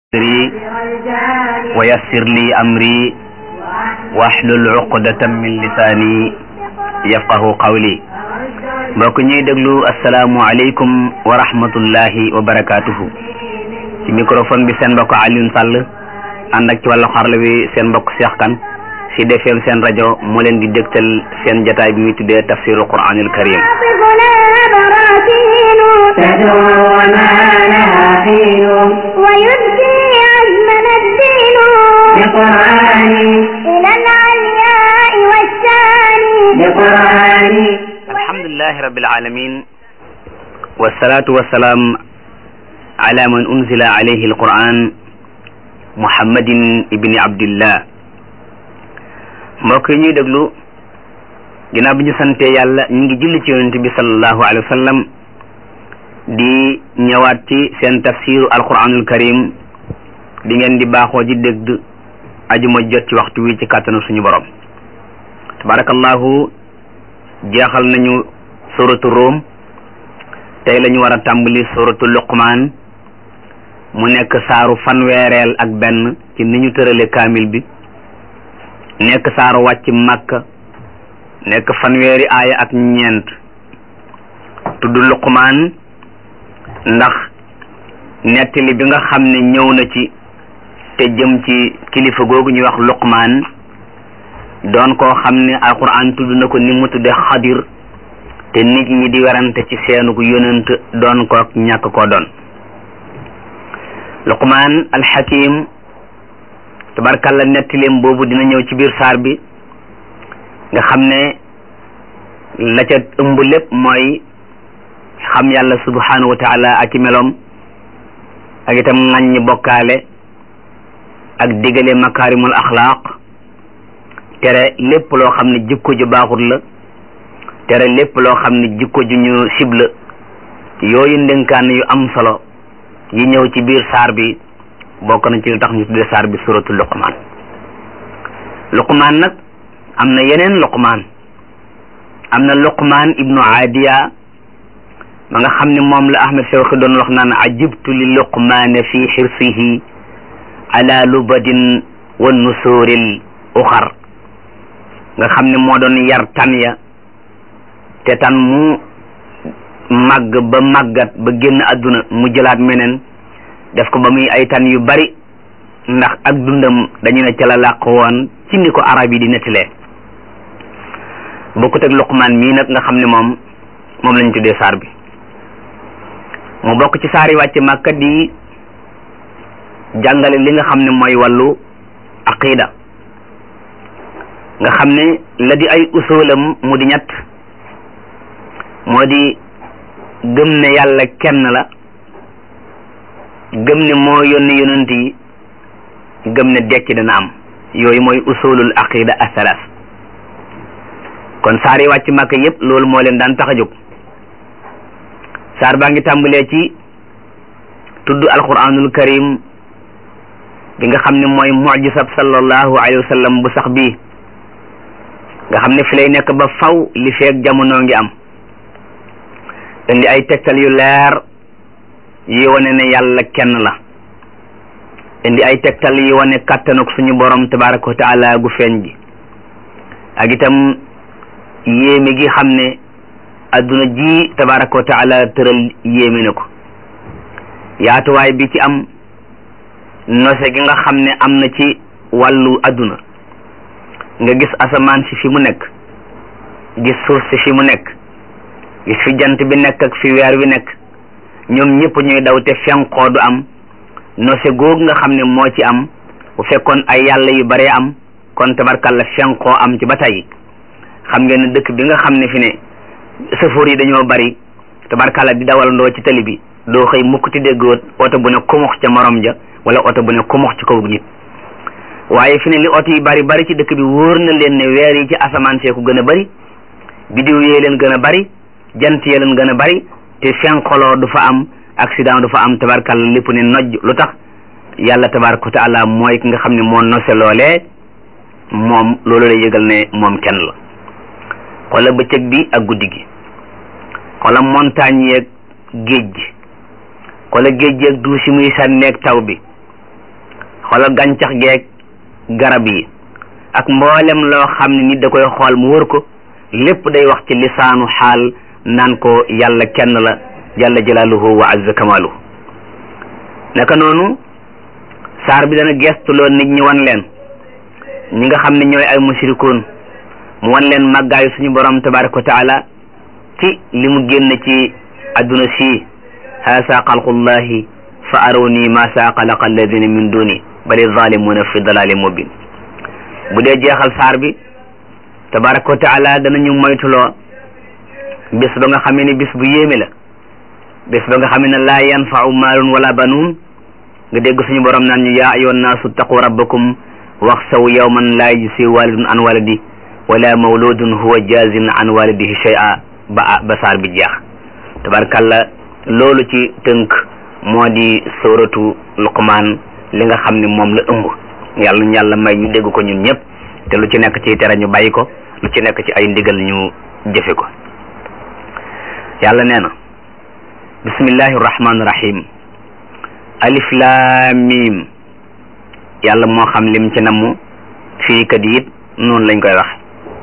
صدري ويسر لي أمري واحلل عقدة من لساني يفقه قولي mbokk ñuy déglu asalaamualeykum wa rahmatullahi wa barakaatuhu ci microphone bi seen mbokk Alioune Sall ànd ak ci wàllu xarala bi seen mbokk Cheikh Kane ci defeem seen rajo moo leen di dégtal seen jataay bi muy tuddee tafsiru quranil karim ويبكي عزمنا الدين بقرآني إلى العلياء والثاني بقرآني alhamdulilahi rabbil alamin wassalatu wassalaam ala man unzila alayhi alquran muhammadin ibni abdillah mbokk yi ñuy déglu ginnaaw bi ñu sante yàlla ñu ngi julli ci yonent bi sallallahu alayhi wa sallam di ñëwaat ci seen tafsiru alquranul karim di ngeen di baaxoo ji dégg ajuma jot ci waxtu wi ci kàttanu suñu borom tabarakallahu jeexal nañu suratu Rum tey la ñu war a tàmbali suratu Luqmaan mu nekk saaru fanweereel ak benn ci ni ñu tërale kaamil bi nekk saaru wàcc Makka nekk fanweeri aaya ak ñeent tudd Luqmaan ndax nettali bi nga xam ne ñëw na ci te jëm ci kilifa googu ñuy wax Luqmaan doon koo xam ne alquran tudd na ko ni mu tudde xadir te nit ñi di werante ci seenu ko yonent doon ko ñàkk koo doon luqmaan alxakim tabarkalla nettileem boobu dina ñëw ci biir saar bi nga xam ne la ca ëmb lépp mooy xam yàlla subhanahu wa taala ak i meloom ak itam ŋàññi bokkaale ak digale makaarimul axlaaq tere lépp loo xam ne jikko ju baaxut la tere lépp loo xam ne jikko ju ñu sib la yooyu ndénkaan yu am solo yi ñëw ci biir saar bi bokk na ci lu tax ñu tudde saar bi suratu luqmaan luqmaan nag am na yeneen luqmaan am na luqmaan ibnu aadiya ma nga xam ne moom la ahmed shawqi doon wax naan ajibtu li luqmaane fi xirsihi ala lubadin wa nusuril uxar nga xam ne moo doon yar tan ya te tan mu màgg ba màggat ba génn àdduna mu jëlaat meneen def ko ba muy ay tan yu bari ndax ak dundam dañu ne ca la làq woon ci ni ko arab yi di nettalee bokkut ak luqmaan mii nag nga xam ne moom moom lañ tuddee saar bi mu bokk ci saar yi wàcc màkka di jàngale li nga xam ne mooy wàllu aqida nga xam ne la di ay usulam mu di ñett moo di gëm ne yàlla kenn la gëm ne moo yónni yonent yi gëm ne dekki dana am yooyu mooy usulul aqida asalas kon saar yi wàcc màkk yépp loolu moo leen daan tax a jóg saar baa ngi tàmbalee ci tudd alquranul karim bi nga xam ne mooy mujisab sallallahu alayhi wa sallam bu sax bii nga xam ne fi lay nekk ba faw li feeg jamono ngi am indi ay tegtal yu leer yi wane ne yàlla kenn la indi ay tegtal yi wane kàttanuk suñu borom tabaraka wa taala gu feeñ gi ak itam yéeme gi xam ne adduna ji tabaraka wa taala tëral yéeme na ko yaatuwaay bi ci am nose gi nga xam ne am na ci wàllu adduna nga gis asamaan si fi mu nekk gis suuf si fi mu nekk gis fi jant bi nekk ak fi weer wi nekk ñoom ñëpp ñuy daw te fenkoo du am nose googu nga xam ne moo ci am bu fekkoon ay yàlla yu bare am kon tabarkalla fenkoo am ci ba tey xam ngeen ne dëkk bi nga xam ne fi ne sëfoor yi dañoo bari tabarkalla di dawalandoo ci tali bi doo xëy mukk ti dégg oto bu ne kumux ca morom ja wala oto bu ne kumux ci kaw nit waaye fi ne li oto yi bari bari ci dëkk bi wóor na leen ne weer yi ci asamaan see ko gën a bari bidiw yee leen gën a bari jant yee leen gën a bari te fenkoloo du fa am accident du fa am tabarkalla lépp ne nojj lu tax yàlla tabaraka wa taala mooy ki nga xam ne moo nose loolee moom loolu lay yëgal ne moom kenn la xoola bëccëg bi ak guddi gi xoola montagne yeeg géej gi xoola géej gi ak duus yi muy sànneeg taw bi xoolal gàncax geeg garab yi ak mboolem loo xam ne nit da koy xool mu wër ko lépp day wax ci lisaanu xaal naan ko yàlla kenn la jalla jalaaluhu wa azza kamaaluhu naka noonu saar bi dana gestuloo nit ñi wan leen ñi nga xam ne ñooy ay mushrikuun mu wan leen màggaayu suñu borom tabaraka wa taala ci li mu génn ci adduna si haasa xalqullahi fa aruni ma saa xalaqa alladina min duni bali zalimuna fi dalali mubin bu dee jeexal saar bi tabaraka wa taala danañu moytuloo bis ba nga xamee ne bis bu yéeme la bis ba nga xamee ne laa yanfau maalun wala banuun nga dégg suñu borom naan ñu yaa ayyuhan naasu taqu rabbakum waxsaw yawman laa yajzi walidun an waladi wala mawludun huwa jazin an walidihi shay'a ba ba saar bi jeex tabarkalla loolu ci tënk moo di sóoratu luqmaan li nga xam ne moom la ëmb yàlla ñu yàlla may ñu dégg ko ñun ñëpp te lu ci nekk ci tere ñu bàyyi ko lu ci nekk ci ay ndigal ñu jëfe ko yàlla nee na bismillahi rahmaani rahim alif laam miim yàlla moo xam lim ci namm fii kat it noonu lañ koy wax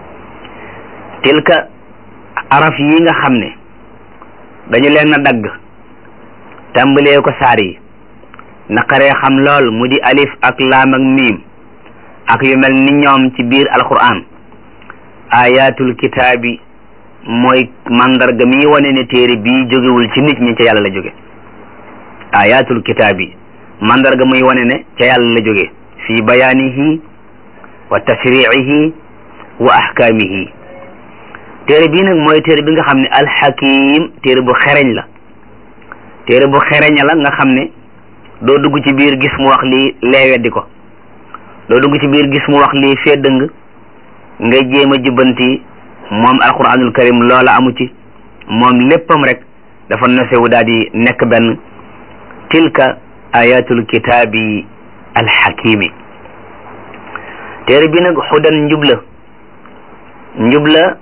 tilka araf yi nga xam ne dañu leen a dagg tàmbalee ko saar yi naqaree xam lool mu di alif ak laam ak miim ak yu mel ni ñoom ci biir alquran ayatul kitaabi mooy mandarga mi wane ne téere bii jógewul ci nit ñi ca yàlla la jóge ayatul kitaabi mandarga muy wane ne ca yàlla la jóge fi bayaanihi wa tashriihi wa ahkaamihi téere bii nag mooy téere bi nga xam ne alxakim téere bu xereñ la téere bu xereñ la nga xam ne doo dugg ci biir gis mu wax lii lee weddi ko doo dugg ci biir gis mu wax lii fee dëng ngay jéem a jubbanti moom alquranul karim loola amu ci moom léppam rek dafa nosewu daal di nekk benn tilka ayatul kitaabi alxakimi téere bi nag xudan njubla njubla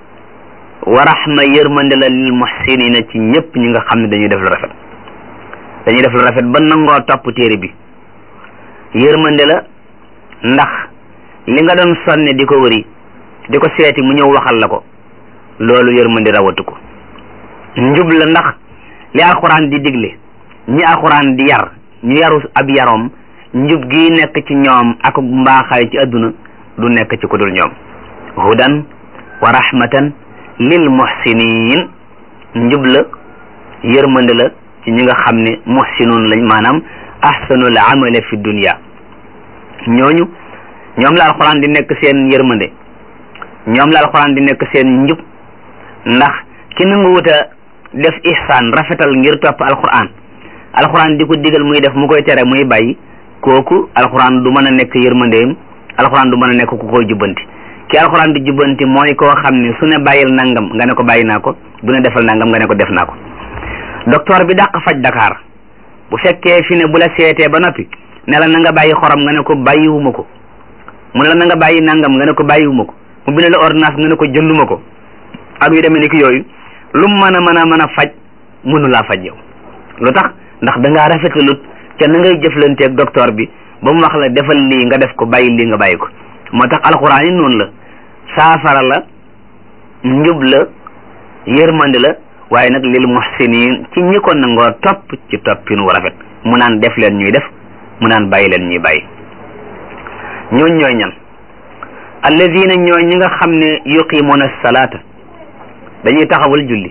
wa rahma yërmande la lil muhsinina ci ñëpp ñi nga xam ne dañuy def lu rafet dañuy def lu rafet ba nangoo topp téere bi yërmande la ndax li nga doon sonne di ko wëri di ko seeti mu ñëw waxal la ko loolu yërmande rawatu ko njub la ndax li alxuraan di digle ñi alxuraan di yar ñu yaru ab yaroom njub gi nekk ci ñoom ak mbaaxaay ci adduna du nekk ci ku dul ñoom hudan wa rahmatan lil muhsinin njub la yërmande la ci ñi nga xam ne muhsinun lañ maanaam ahsanul amale fi dunya ñooñu ñoom la alxuraan di nekk seen yërmande ñoom la alxuraan di nekk seen njub ndax ki nangu wuta def ihsaan rafetal ngir topp alxuraan alxuraan di ko digal muy def mu koy tere muy bàyyi kooku alxuraan du mën a nekk yërmandeem alxuraan du mën a nekk ku koy jubbanti ki alxuraan di jubbanti mooy koo xam ne su ne bàyyil nangam nga ne ko bàyyi naa ko du ne defal nangam nga ne ko def naa ko docteur bi dàq faj Dakar bu fekkee fi ne bu la seetee ba noppi ne la na nga bàyyi xorom nga ne ko bàyyiwuma ko mu ne la na nga bàyyi nangam nga ne ko bàyyiwuma ko mu bind la ordonnance nga ne ko jënduma ko ak yu demee ni ki yooyu lu mu mën a mën a mën a faj mënu laa faj yow lu tax ndax da ngaa rafetalut ca na ngay jëflanteeg docteur bi ba mu wax la defal lii nga def ko bàyyi lii nga bàyyi ko moo tax alxuraan yi noonu la saafara la njub la yërmande la waaye nag lil muhsinin ci ñi ko nangoo topp ci toppin wu rafet mu naan def leen ñuy def mu naan bàyyi leen ñuy bàyyi ñooñ ñooy ñan alladina ñooy ñi nga xam ne yuqimuna salaata dañuy taxawal julli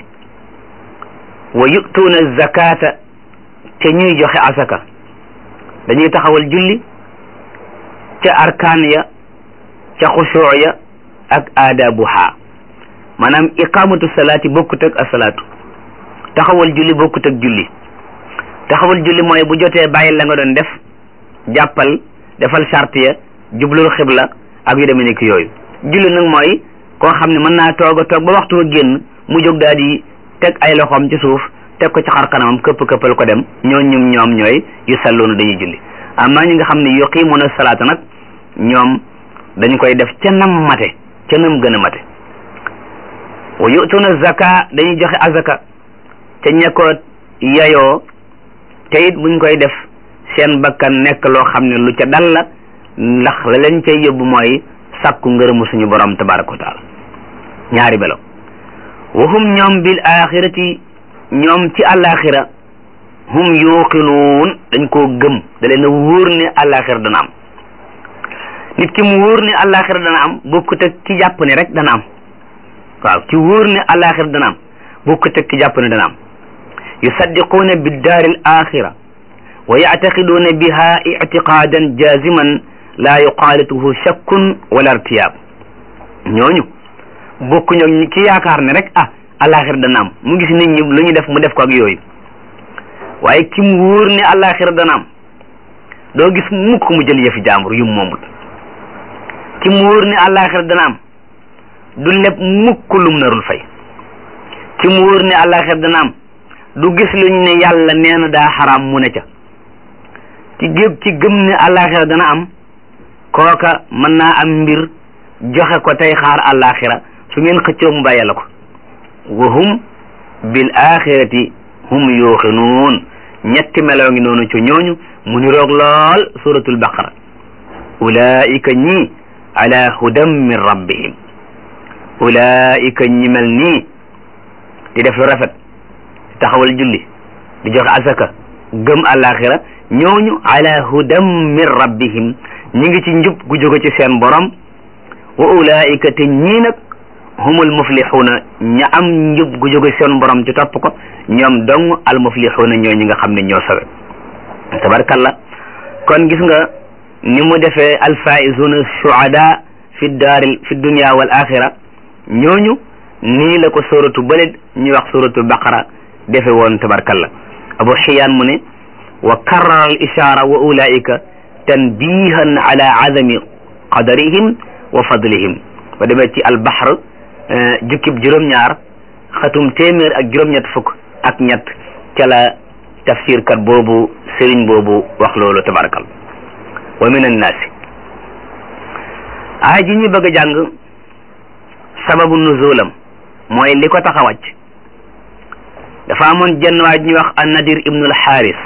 wa yutuuna zakata te ñuy joxe asaka dañuy taxawal julli ca arkaan ya ca xusuu ya ak aadabuha maanaam iqamatu salaati bokkut ak asalaatu taxawal julli bokkut ak julli taxawal julli mooy bu jotee bàyyi la nga doon def jàppal defal charte ya jublul xibla ak yu demee nekk yooyu julli nag mooy koo xam ne mën naa toog a toog ba waxtu wa génn mu jóg daal di teg ay loxoom ci suuf teg ko ci xar kanamam këpp këppal ko dem ñoo ñum ñoom ñooy yu salloonu dañuy julli amma ñi nga xam ne yuqiimuna salaata nag ñoom dañ koy def ca nam mate ca nam gën a mate wa yutuna zaka dañuy joxe azaka te ña ko yayoo te it buñ koy def seen bakkan nekk loo xam ne lu ca dal la ndax la leen cay yóbbu mooy sàkku ngërëmu suñu borom tabaraka wa taala ñaari belo wahum ñoom bil axirati ñoom ci àllaaxira hum yuqinuun dañ koo gëm da leen a wóor ne àllaaxira dana am nit ki mu wóor ne àllaaxira dana am bokkut ak ki jàpp ne rek dana am waaw ki wóor ne àllaaxira dana am bokkut ak ki jàpp ne dana am yusaddiquuna biddaari al axira wa yactaqiduuna biha ictiqaadan jaziman laa yuqaalituhu shakkun wala irtiyaab ñooñu bokkuñu ak ñi ki yaakaar ne rek ah àllaaxira dana am mu gis nit ñi lu ñu def mu def ko ak yooyu waaye ki mu wóor ne àllaaxira dana am doo gis mukk mu jël yëfi jaambur yu moomul ki mu wóor ne àllaaxira dana am du leb mukk lum narul fay ki mu wóor ne àllaaxira dana am du gis luñ ne yàlla nee na daa xaraam mu ne ca ki gëm ki gëm ne àllaaxira dana am kooka mën naa am mbir joxe ko tey xaar àllaaxira su ngeen xëccoo mu bàyyi la ko wa hum bil axirati hum yuuxinuun ñetti meloo ngi noonu ci ñooñu mu ni roog lool suratul baqara ulaika ñi ala hudan min rabbihim ulaika ñi mel nii di def lu rafet taxawal julli di joxe asaka gëm àllaaxira ñooñu ala hudan min rabbihim ñi ngi ci njub gu jóge ci seen borom wa ulaika te ñii nag humul muflixuuna ña am njub gu jóge seen borom ci topp ko ñoom dong al muflixuuna ñoo ñi nga xam ne ñoo sawe tabarkalla kon gis nga ni mu defee alfaizuna shuhada fi daaril fi dunia wal axira ñooñu nii la ko suratu bële ñuy wax suratu baqara defe woon tabarkalla abu xiyaan mu ne wa karrara al ishaara wa ulaika tanbihan ala azami qadarihim wa fadlihim ba demee ci al bahr jukkib juróom-ñaar xatum téeméer ak juróom-ñett fukk ak ñett ca la tafsir kat boobu sëriñ boobu wax loolu tabarakal wa min annaasi aay ji ñu bëgg a jàng sababu nuzulam mooy li ko tax a wàcc dafa amoon jenn waay ñuy wax annadir ibnul xaaris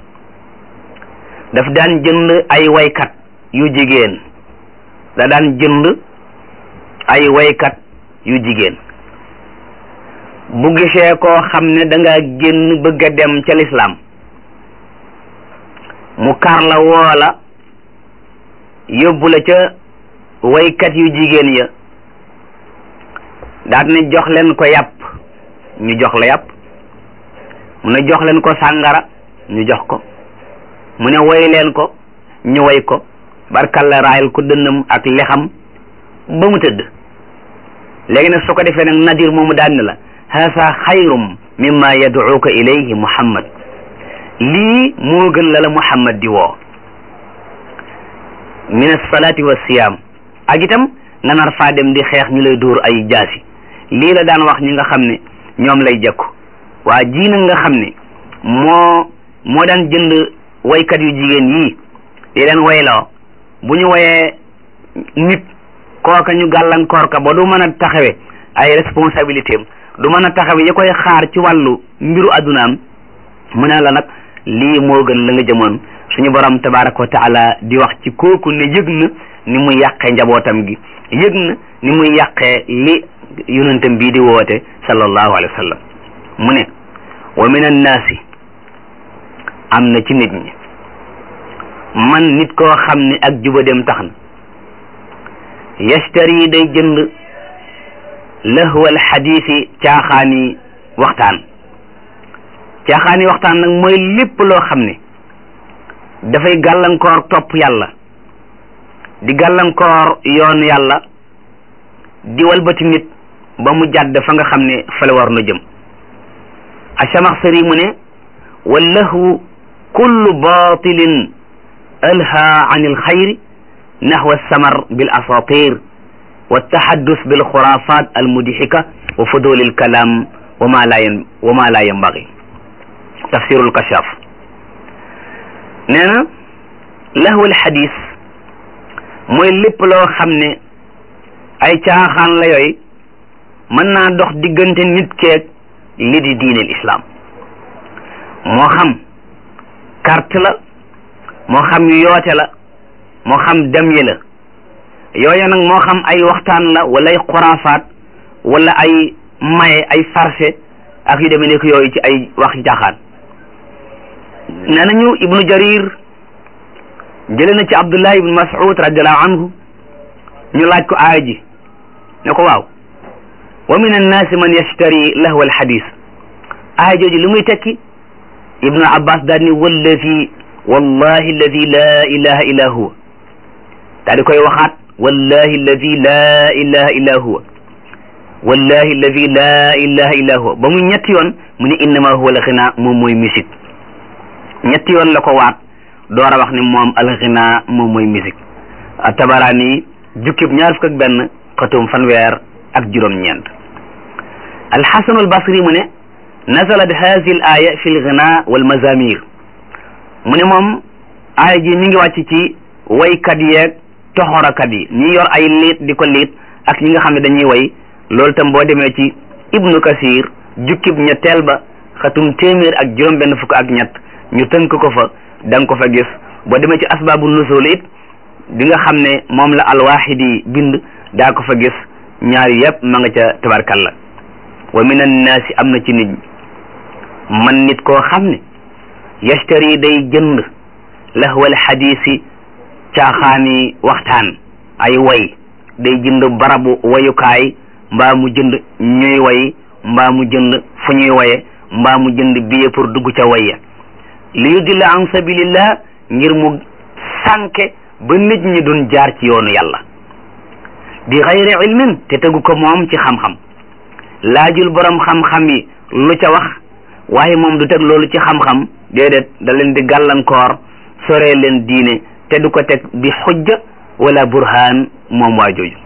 daf daan jënd ay waykat yu jigéen da daan jënd ay waykat yu jigéen bu gisee koo xam ne da nga génn bëgg a dem ca lislaam mu kar la woola yóbbu la ca waykat yu jigéen ya daal ne jox leen ko yàpp ñu jox la yàpp mu ne jox leen ko sàngara ñu jox ko mu ne woy leen ko ñu woy ko barkal la raayal ko dënnam ak lexam ba mu tëdd léegi nag su ko defee nag nadir moomu daan ne la haasa xayrum mimma yad'uka ilayhi muhammad lii moo gën la la muhammad di woo min alsalati wa siyam ak itam nga nar faa dem di xeex ñu lay dóor ay jaasi lii la daan wax ñi nga xam ne ñoom lay jekku waa ji nag nga xam ne moo moo daan jënd waykat yu jigéen yii di leen wayloo bu ñu woyee nit kooka ñu gàllankoor ka ba du mën a taxawe ay responsabilité am du mën a taxawe ya koy xaar ci wàllu mbiru addunaam mu ne la nag lii moo gën la nga jëmoon suñu borom tabaraka wa taala di wax ci kooku ne yëg na ni muy yàqee njabootam gi yëg na ni muy yàqee li yonentam bii di woote sallallahu alayhi wa sallam mu ne wa min annaasi am na ci nit ñi man nit koo xam ne ak juba dem tax na yashtari day jënd lahwal xadiisi caaxaani waxtaan caaxaani waxtaan nag mooy lépp loo xam ne dafay gàllankoor topp yàlla di gàllankoor yoonu yàlla di walbati nit ba mu jàdd fa nga xam ne fa la war na jëm achamaxsari mu ne wallahu kullu batilin alha an alxayri نحو السمر بالأساطير والتحدث بالخرافات المضحكة وفضول الكلام وما لا ين... وما لا ينبغي تفسير الكشاف نانا لهو الحديث mooy lépp loo xam ne ay caaxaan la yooyu mën naa dox diggante nit keeg li di diine l'islam moo xam carte la moo xam yu yoote la moo xam dem yi la yooya nag moo xam ay waxtaan la wala ay xuraafaat wala ay maye ay farce ak yu demee nekk yooyu ci ay wax jaaxaan nee nañu ibnu jarir jële na ci abdullah ibnu mas'ud radiallahu anhu ñu laaj ko aaya ji ne ko waaw wa min annaasi man yashtari lahwa alxadis aaya jooju lu muy tekki ibnu abbas daal ni wallazi wallahi alladi la ilaha illa huwa daal di koy waxaat wallahi alladi la ilaha illa huwa wallahi alladi la ilaha illa huwa ba muy ñetti yoon mu ne innama huwa alxina moom mooy musique ñetti yoon la ko waat door a wax ne moom alxina moom mooy musique tabaraani jukkib ñaar fukk ak benn xatum fanweer ak juróom-ñeent alxasanu albasri mu ne nazalat hadi al aya fi lgina walmazamir mu ne moom aaya ji mi ngi wàcc ci waykat yeeg toxorakat yi ñi yor ay liit di ko liit ak ñi nga xam ne dañuy way loolu tam boo demee ci ibnu kasir jukkib ñetteel ba xatum téeméer ak juróom benn fukk ak ñett ñu tënk ko fa da nga ko fa gis boo demee ci asbaabu nusul it di nga xam ne moom la alwaxidi bind daa ko fa gis ñaari yëpp ma nga ca tabarkalla wa min annaasi am na ci nit ñi man nit koo xam ne yashtari day jënd lahwal xadiisi caaxaani waxtaan ay way day jënd barabu wayukaay mbaa mu jënd ñuy way mbaa mu jënd fu ñuy waye mbaa mu jënd billet pour dugg ca waya li yudilla an sabilillah ngir mu sànke ba nit ñi duñ jaar ci yoonu yàlla bi xayri ilmin te tegu ko moom ci xam-xam laajul borom xam-xam yi lu ca wax waaye moom du teg loolu ci xam-xam déedéet da leen di gàllankoor soree leen diine te du ko teg bi xujja wala burhaan moom waa jooju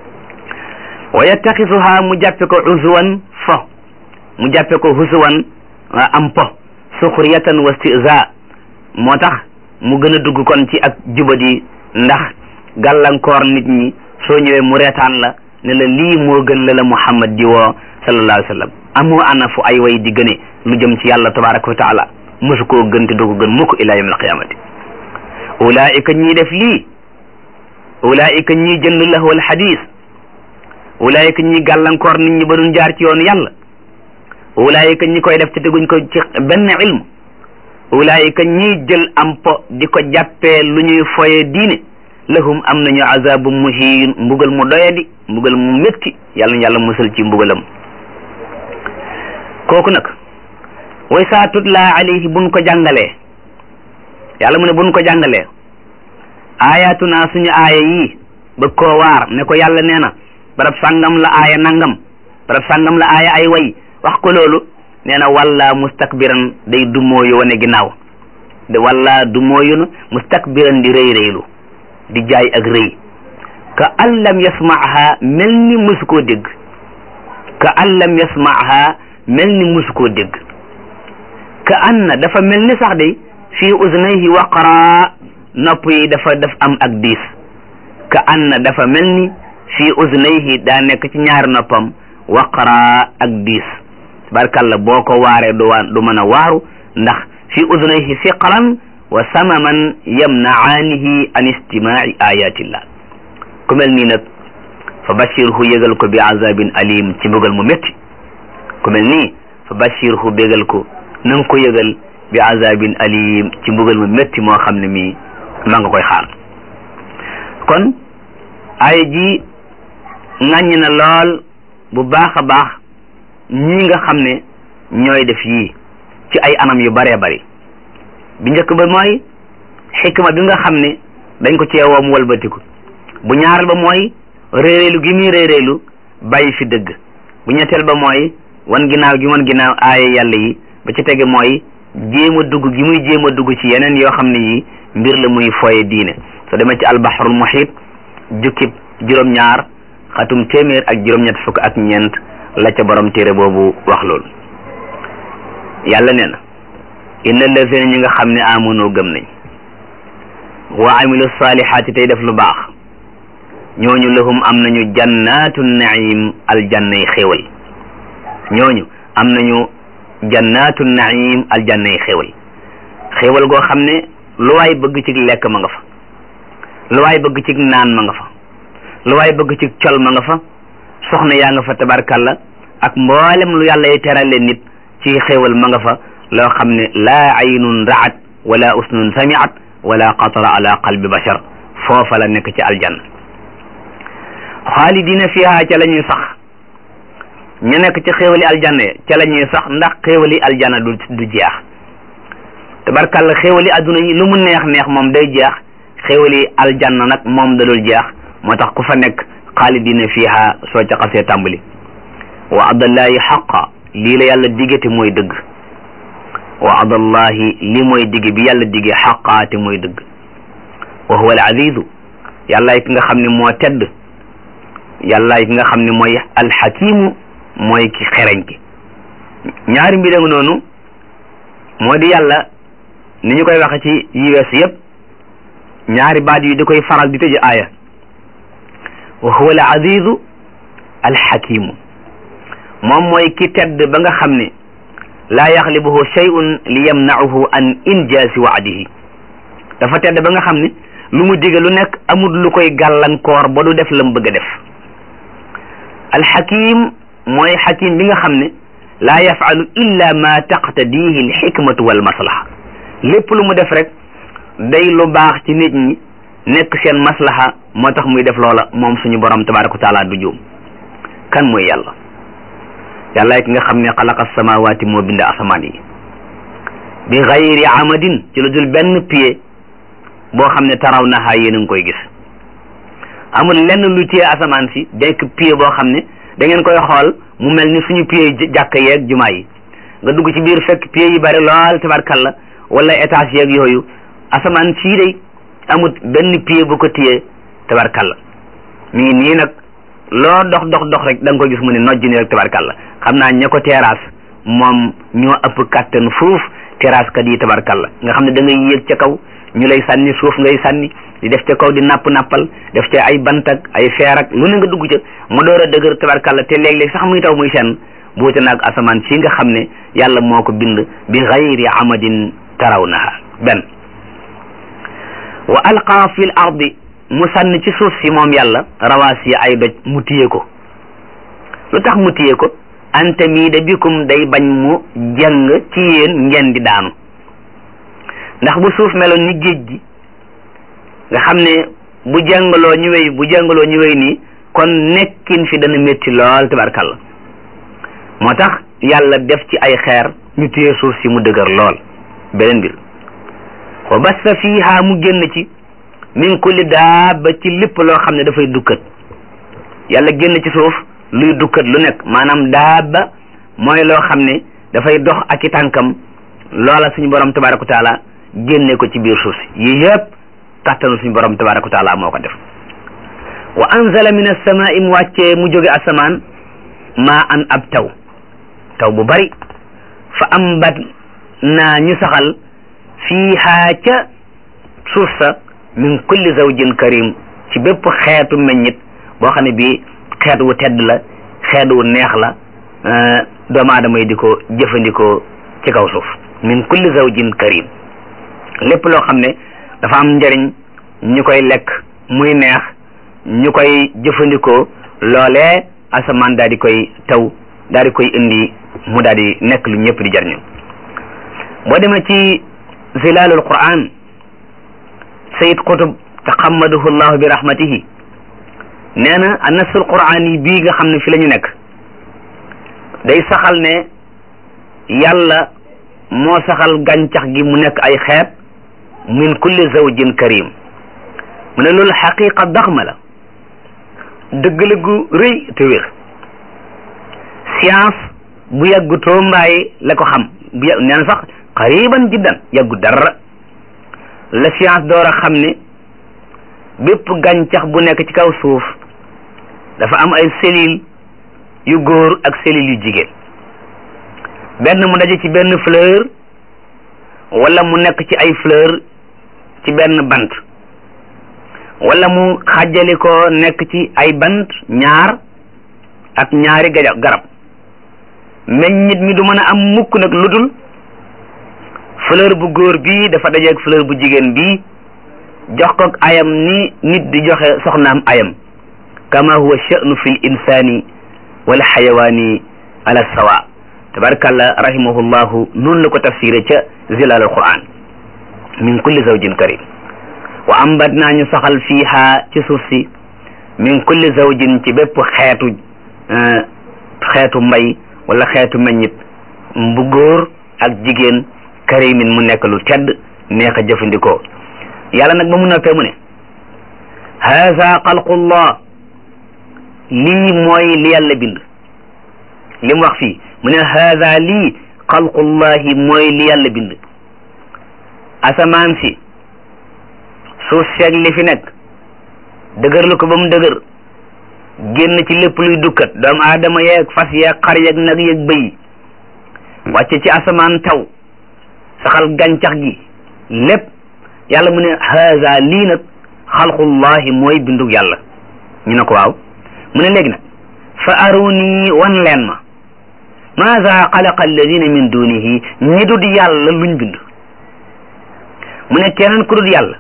wa yattaxisuha mu jàppe ko usuwan fo mu jàppe ko husuwan am po suxriyatan wa stiza moo tax mu gën a dugg kon ci ak jubadi ndax gàllankoor nit ñi soo ñëwee mu reetaan la ne la lii moo gën la la muhammad di woo sallallahu alayhi wa sallam amoo ana fu ay way di gëne lu jëm ci yàlla tabaraka wa taala mosu koo gën te doo ko gën mukk ila yawm alqiyamati ulaika ñii def lii ulaika ñii jënd lahwal hadis ulaika ñii gàllankoor nit ñi ba duñ jaar ci yoonu yàlla ulaika ñi koy def te teguñ ko ci benn ilm ulaika ñii jël am po di ko jàppee lu ñuy foye diine lahum am nañu azabu muhin mbugal mu doyadi mbugal mu métti yàlla na yàlla musal ci mbugalam kooku nag way saa tutla alayhi buñ ko jàngalee yàlla mu ne buñ ko jàngalee ayatuna suñu aaya yi bëgg koo waar ne ko yàlla nee na barab sàngam la aaya nangam barab sàngam la aaya ay way wax ko loolu nee na walla mustakbiran day dumooyu wane ginnaaw de walla dumooyu na mustakbiran di rëy rëylu di jaay ak rëy ka an lam yasmaaha mel ni musu koo dégg ka an lam yasmaaha mel ni musu koo dégg ka anna dafa mel ni sax day fii uznayhi waqara nopp yi dafa daf am ak diis ka anna dafa mel ni fii uznayhi daa nekk ci ñaari noppam waqara ak diis barkalla boo ko waaree du waa du mën a waaru ndax fii uznayhi siqalan wa samaman yamnaanihi an istimaai ayatillah ku mel nii nag fa bashirhu yëgal ko bi azabin alim ci mbugal mu métti ku mel nii fa bashirhu bégal ko na nga ko yëgal bi azabin alim ci mbugal mu métti moo xam ne mii maa nga koy xaar kon ay ji ŋàññ na lool bu baax a baax ñii nga xam ne ñooy def yii ci ay anam yu baree bari bi njëkk ba mooy xikma bi nga xam ne dañ ko ceewoo mu walbatiku bu ñaareel ba mooy réeréelu gi muy réeréelu bàyyi fi dëgg bu ñetteel ba mooy wan ginnaaw gi wan ginnaaw aaye yàlla yi ba ci tege mooy jéem a dugg gi muy jéem a dugg ci yeneen yoo xam ne yi mbir la muy foye diine soo demee ci albahrul muhit jukkib juróom-ñaar xatum téeméer ak juróom-ñett fukk ak ñeent la ca borom téere boobu wax loolu yàlla nee na inna allazina ñi nga xam ne amonoo gëm nañ wa amilu salihaati tey def lu baax ñooñu lahum am nañu jannatu naim aljannay xéewal ñooñu am nañu jannatu naim aljannay xéewal xéewal goo xam ne lu waay bëgg ci lekk ma nga fa lu waay bëgg ci naan ma nga fa lu waay bëgg ci col ma nga fa soxna yaa nga fa tabarkalla ak mboolem lu yàlla y terale nit ci xéewal ma nga fa loo xam ne laa aynun raat wala usnun samiat wala xatara ala qalbi bashar foofa la nekk ci aljanna xaalidina fiha ca la ñuy sax ñu nekk ci xéewali aljanna ca la ñuy sax ndax xéewali aljanna du du jeex tabarkalla xéewali adduna yi lu mu neex neex moom day jeex xéewali aljanna nag moom da dul jeex moo tax ku fa nekk xaalidina fiha soo ca xasee tàmbali wa adallahi xaqa lii la yàlla diggate mooy dëgg wa adallahi li mooy digg bi yàlla digge xaqaate mooy dëgg wa huwa al azizu yàllaay ki nga xam ne moo tedd yàllaay ki nga xam ne mooy alxakimu mooy ki xereñ ki ñaari mbir nga noonu moo di yàlla ni ñu koy waxe ci yi wees yëpp ñaari baat yi di koy faral di tëj aaya wa huwa al azizu alxakimu moom mooy ki tedd ba nga xam ne laa yaxlibuhu shay'un li yamna'uhu an injaasi wa'dihi dafa tedd ba nga xam ne lu mu dige lu nekk amul lu koy gàllankoor ba du def la mu bëgg a def alxakim mooy xakim bi nga xam ne laa yafalu illa ma taqtadihi alxikmatu wal maslaha lépp lu mu def rek day lu baax ci nit ñi nekk seen maslaha moo tax muy def loola moom suñu borom tabaraka wa taala du juum kan mooy yàlla yàlla ki nga xam ne xalaqa samawaati moo bind asamaan yi bi xayri amadin ci lu dul benn pied boo xam ne taraw naha yéen a ngi koy gis amul lenn lu téye asamaan si denk pied boo xam ne da ngeen koy xool mu mel ni suñu pied jàkk yeeg jumaa yi nga dugg ci biir fekk pied yi bari lool tabarkalla wala étage yeeg yooyu asamaan sii day amul benn pied bu ko téye tabarkalla mi ngi nii nag loo dox dox dox rek da nga ko gis mu ne nojj ni rek tabarkalla xam naa ña ko terrasse moom ñoo ëpp kàttan fuuf terrasse kat yi tabarkalla nga xam ne da ngay yéeg ca kaw ñu lay sànni suuf ngay sànni di def ca kaw di napp nappal def ca ay bant ak ay feer ak lu ne nga dugg ca mu door a dëgër tabarkalla te léeg-léeg sax muy taw muy seen buute naag asamaan si nga xam ne yàlla moo ko bind bi xayri amadin tarawnaha benn wa alqa fi l ardi mu sànni ci suuf si moom yàlla rawaasi ay doj mu téye ko lu tax mu téye ko anta mii da bikum day bañ mu jàng ci yéen ngeen di daanu ndax bu suuf meloon ni géej gi nga xam ne bu jàngaloo ñu wéy bu jàngaloo ñu wéy nii kon nekkin fi dana métti lool tabarkalla moo tax yàlla def ci ay xeer ñu téye suuf si mu dëgër lool beneen mbir wa bassa fiha mu génn ci min kulli daaba ci lépp loo xam ne dafay dukkat yàlla génn ci suuf luy dukkat lu nekk maanaam daaba mooy loo xam ne dafay dox ak i tànkam loola suñu borom tabaraka wa taala génne ko ci biir suuf si yii yëpp kàttanu suñu borom tabaraka wa taala moo ko def wa anzala min as-samaa'i mu wàccee mu jóge asamaan maa an ab taw taw bu bari fa ambat naa ñu saxal fiihaa ca suuf sa min kulli zawjin karim ci bépp xeetu meññit boo xam ne bii xeet wu tedd la xeet wu neex la doomu aadama yi di ko jëfandikoo ci kaw suuf min kulli zawjin karim lépp loo xam ne dafa am njëriñ ñu koy lekk muy neex ñu koy jëfandikoo loolee asamaan daal di koy taw daal di koy indi mu daal di nekk lu ñëpp di jariñu boo demee ci zilalul quran sayid qutub taxammaduhu llahu bi rahmatihi nee na annasul quran yi bii nga xam ne fi la ñu nekk day saxal ne yàlla moo saxal gàncax gi mu nekk ay xeet min kulli zawjin karim mu ne loolu xaqiqa daxma la dëgg la gu rëy te wér science bu yàggu toombaay la ko xam bu yàgg nee na sax qariban jiddan yàggu dara la science door a xam ne bépp gàncax bu nekk ci kaw suuf dafa am ay cellules yu góor ak cellules yu jigéen benn mu daje ci benn fleur wala mu nekk ci ay fleur ci benn bant wala mu xàjjali ko nekk ci ay bant ñaar ak ñaari gaja garab meññit mi du mën a am mukk nag lu dul fleur bu góor bii dafa dajeeg fleur bu jigéen bii jox ko ayam ni nit di joxe soxnaam ayam kama huwa sha'nu fi l insani wal xayawaani ala sawa tabarakallah rahimahullahu noonu la ko tafsiré ca zilal al quran min kulli zawjin karim wa ambat naa ñu saxal fiiha ci suuf si min kulli zawjin ci bépp xeetu xeetu mbay wala xeetu meññit bu góor ak jigéen karimin mu nekk lu tedd neex a jëfandikoo yàlla nag ba mu noppee mu ne haza xalqullah lii mooy li yàlla bind li mu wax fii mu ne haza lii xalqullahi mooy li yàlla bind asamaan si suuf seeg li fi nekk dëgër lu ko ba mu dëgër génn ci lépp luy dukkat doomu aadama yeeg fas yeeg xar yeeg nag yeeg bëy wàcce ci asamaan taw saxal gàncax gi lépp yàlla mu ne haza lii nag xalqullahi mooy bindug yàlla ñu ne ko waaw mu ne léegi nag fa aruni wan leen ma maza xalaqa alladina min dunihi ñi dud yàlla luñ bind mu ne keneen ku dud yàlla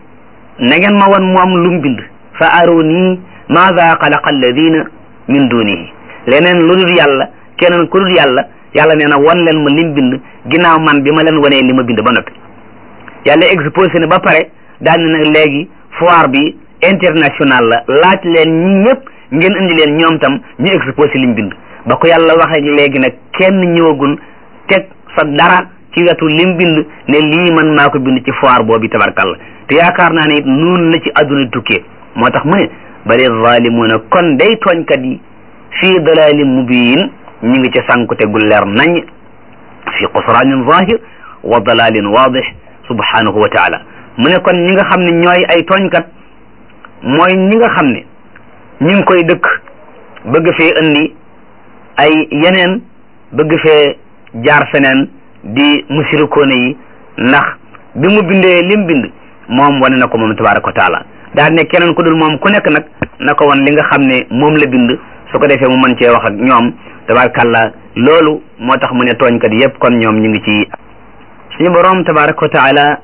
na ngeen ma wan mu am lum bind fa aruni maza xalaqa alladina min dunihi leneen lu dul yàlla keneen ku dul yàlla yàlla nee na wan leen ma lim bind ginnaaw man bi ma leen wanee li ma bind ba noppi yàlla exposé na ba pare daal ne nag léegi foire bi international la laaj leen ñi ñëpp ngeen indi leen ñoom tam ñu exposé liñ bind ba ko yàlla waxee léegi nag kenn ñëwagul teg sa dara ci wetu lim bind ne lii man maa ko bind ci foire boobu tabarkalla te yaakaar naa ne it noonu la ci àdduna tukkee moo tax mu ne bali zalimuna kon day tooñkat yi fii dalalin mubin ñu ngi ci sànkute gu leer nañ fi xusranin zahir wa dalalin wadih subhanahu wa taala mu ne kon ñi nga xam ne ñooy ay tooñkat mooy ñi nga xam ne ñu ngi koy dëkk bëgg fee indi ay yeneen bëgg fee jaar feneen di musirikoone yi ndax bi mu bindee lim bind moom wane na ko moom tabaraka wa taala daal ne keneen ku dul moom ku nekk nag na ko wan li nga xam ne moom la bind su ko defee mu mën cee wax ak ñoom tabarakàllah loolu moo tax mu ne tooñkat yépp kon ñoom ñu ngi ci suñu boroom tabaraka wa taala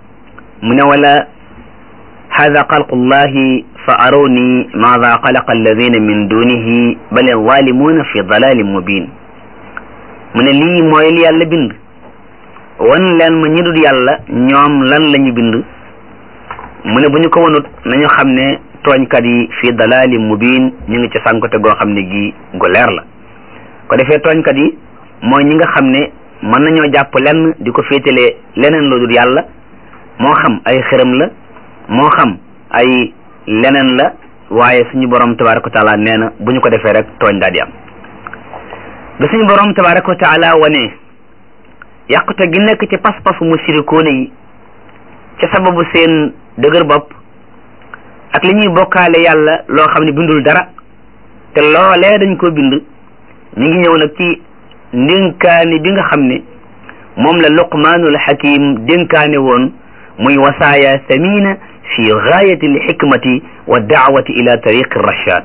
mu ne wala hada xalqullahi fa aruni maada xalaqa alladina min dunihi bal zalimuna fi dalalin mubin mu ne lii mooy li yàlla bind wan leen ma ñi dul yàlla ñoom lan la ñu bind mu ne bu ñu ko wanut nañu xam ne tooñkat yi fi dalalin mubin ñu ngi ci sànkote goo xam ne gi gu leer la ko defee tooñkat yi mooy ñi nga xam ne mën nañoo jàpp lenn di ko féetalee leneen lu dul yàlla moo xam ay xërëm la moo xam ay leneen la waaye suñu borom tabaraka wa taala nee na bu ñu ko defee rek tooñ daal di am ba suñu borom tabaraka wa taala wane yàqute gi nekk ci pas-pasu musirikoone yi ca sababu seen dëgër bopp ak li ñuy bokkaale yàlla loo xam ne bindul dara te loolee dañ ko bind mi ngi ñëw nag ci ndénkaani bi nga xam ne moom la luqmaanul hakim dénkaane woon muy wasaaya samina fi gaayati alxikmati wa daawati ila tariqi rachad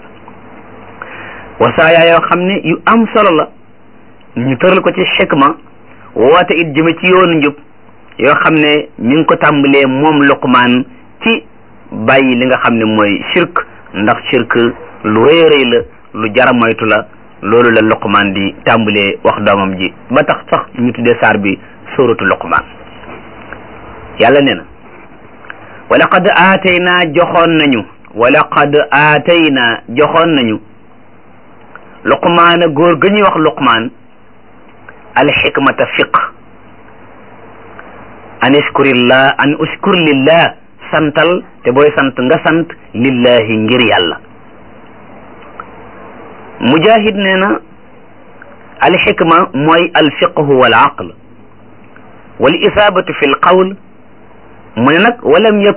wasaaya yoo xam ne yu am solo la ñu tëral ko ci xikma woote it jëme ci yoonu njub yoo xam ne mi ngi ko tàmbalee moom luqmaan ci bàyyi li nga xam ne mooy shirk ndax shirk lu rëy a rëy la lu jara moytu la loolu la luqmaan di tàmbalee wax doomam ji ba tax sax ñu tuddee saar bi suratu luqmaan yàlla nee na wa laqad aataynaa joxoon nañu wa laqad aataynaa joxoon nañu luqmaana góor ga ñuy wax luqmaan alxikmata fiq an iskurillah an uskur lillah santal te booy sant nga sant lillahi ngir yàlla mujahid nee na alxikma mooy alfiqhu wal aql wal isaabatu fi lqawl mu ne nag walam yëpp